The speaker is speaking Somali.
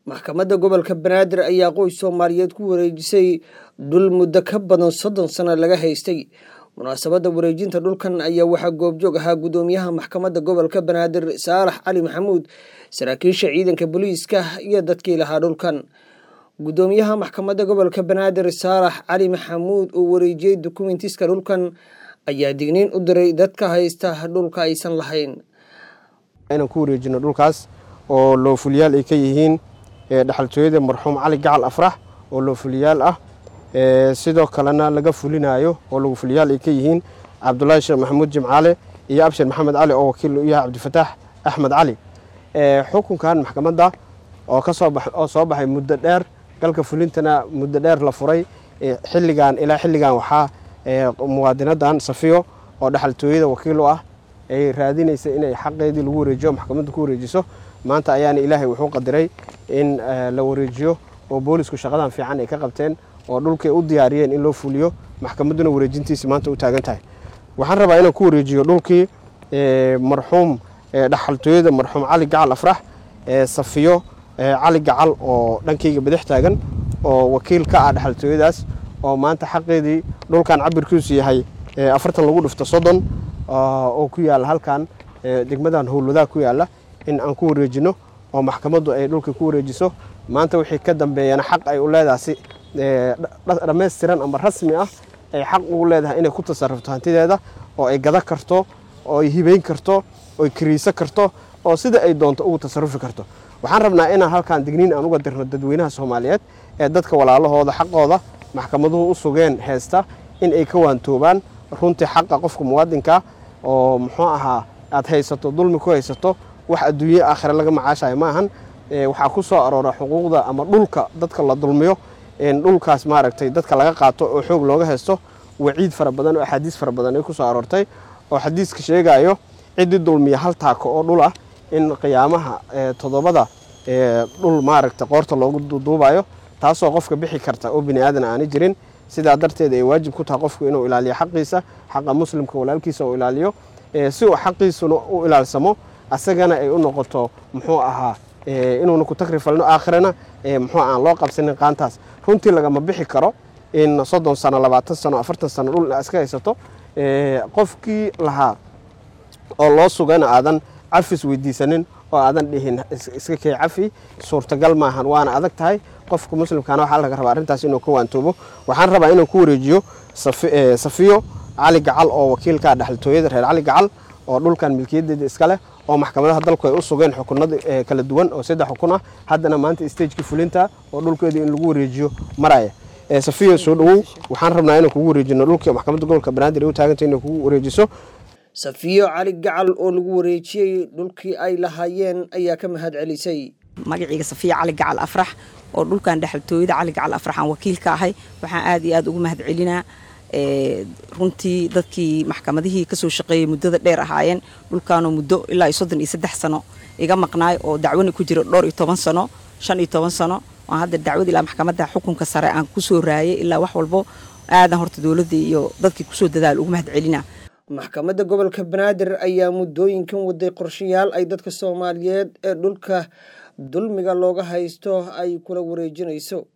maxkamadda gobolka banaadir ayaa qoys soomaaliyeed ku wareejisay dhul muddo ka badan soddon sano laga haystay munaasabadda wareejinta dhulkan ayaa waxaa goobjoog ahaa guddoomiyaha maxkamadda gobolka banaadir saalax cali maxamuud saraakiisha ciidanka booliiska iyo dadkii lahaa dhulkan guddoomiyaha maxkamadda gobolka banaadir saalax cali maxamuud oo wareejiyey dukumentiska dhulkan ayaa digniin u diray dadka haysta dhulka aysan lahayn inaan ku wareejino dhulkaas oo loofuliyaal ay ka yihiin dhexaltooyada marxuum cali gacal afrax oo loofuliyaal ah sidoo kalena laga fulinayo oo loofuliyaal ay ka yihiin cabdulaahi sheekh maxamuud jimcaale iyo abshir maxamed cali oo wakiil u yahay cabdifataax axmed cali xukunkan maxkamadda oo kasoo soo baxay muddo dheer galka fulintana muddo dheer la furay xilligan ilaa xilligan waxaa muwaadinadan safiyo oo dhexaltooyada wakiil u ah ay raadinaysa inay xaqeedii lagu wareejiyo maxkamadda ku wareejiso maanta ayaana ilaahay wuxuu qadiray in la wareejiyo oo boolisku shaqadan fiican ay ka qabteen oo dhulkay u diyaariyeen in loo fuliyo maxkamadduna wareejintiisi maanta u taagan tahay waxaan rabaa inaan ku wareejiyo dhulkii marxuum dhexaltooyada marxuum cali gacal afrax safiyo cali gacal oo dhankayga badax taagan oo wakiil ka ah dhexaltooyadaas oo maanta xaqeedii dhulkan cabirkiisu yahay afartan lagu dhifto soddon oo ku yaalla halkan degmadan howlwadaa ku yaalla in aan ku wareejino oo maxkamaddu ay dhulka ku wareejiso maanta wixii ka dambeeyana xaq ay u leedahay si dhammaystiran ama rasmi ah ay xaq ugu leedahay inay ku tasarufto hantideeda oo ay gada karto oo ay hibayn karto oo ay kariiso karto oo sida ay doonto ugu tasarufi karto waxaan rabnaa inaan halkan digniin aan uga dirno dadweynaha soomaaliyeed ee dadka walaalahooda xaqooda maxkamaduhu u sugeen heesta in ay ka waantoobaan runtii xaqa qofka muwaadinka oo muxuu ahaa aad haysato dulmi ku haysato wax adduunye aakhire laga macaashayo ma ahan waxaa ku soo aroora xuquuqda ama dhulka dadka la dulmiyo dhulkaas maaragtay dadka laga qaato oo xoog looga haysto waciid fara badan oo axaadiis fara badan ay ku soo aroortay oo xadiiska sheegayo ciddii dulmiya hal taako oo dhul ah in qiyaamaha toddobada dhul maaragta qoorta loogu duubayo taasoo qofka bixi karta oo bini aadan aani jirin sidaa darteed ay waajib ku tahay qofku inuu ilaaliyo xaqiisa xaqa muslimka walaalkiisa uu ilaaliyo si uu xaqiisuna u ilaalsamo asagana ay u noqoto muxuu ahaa inuuna ku takrifalno aakhirana muxuu aan loo qabsanin qaantaas runtii lagama bixi karo in soddon sano labaatan sano afartan sano dhul iska haysato qofkii lahaa oo loo sugana aadan cafis weydiisanin oo aadan dhihin iska kee cafi suurtagal maahan waana adag tahay qofka muslimkaana waxaa laga rabaa arrintaas inuu ka waantoobo waxaan rabaa inuu ku wareejiyo safiyo cali gacal oo wakiilka dhexaltooyada reer cali gacal oo dhulkan milkiyadeeda iska leh oo maxkamadaha dalku ay u sugeen xukunada kala duwan oo saddex xukun ah haddana maanta stagekii fulinta oo dhulkeedii in lagu wareejiyo maraya safiyo soo dhowow waxaan rabnaa inaan kugu wareejino dhulkii maxkamadda gobolka banaadir ay u taagantay inay kugu wareejiso safiyo cali gacal oo lagu wareejiyey dhulkii ay lahaayeen ayaa ka mahad celisay magaciiga safiya cali gacal afrax oo dhulkan dhexaltooyada cali gacal afrax aan wakiil ka ahay waxaan aad iyo aad ugu mahad celinaa runtii dadkii maxkamadihii kasoo shaqeeyey muddada dheer ahaayeen dhulkaanoo muddo ilaa iyo soddon iyo saddex sano iga maqnaay oo dacwani ku jiro dhowr iyo toban sano shan iyo toban sano oo hadda dacwad ilaa maxkamadda xukunka sare aan kusoo raayay ilaa wax walbo aadan horta dowladda iyo dadkii kusoo dadaal ugu mahad celinaa maxkamadda gobolka banaadir ayaa muddooyinkan waday qorshayaal ay dadka soomaaliyeed ee dhulka dulmiga looga haysto ay kula wareejinayso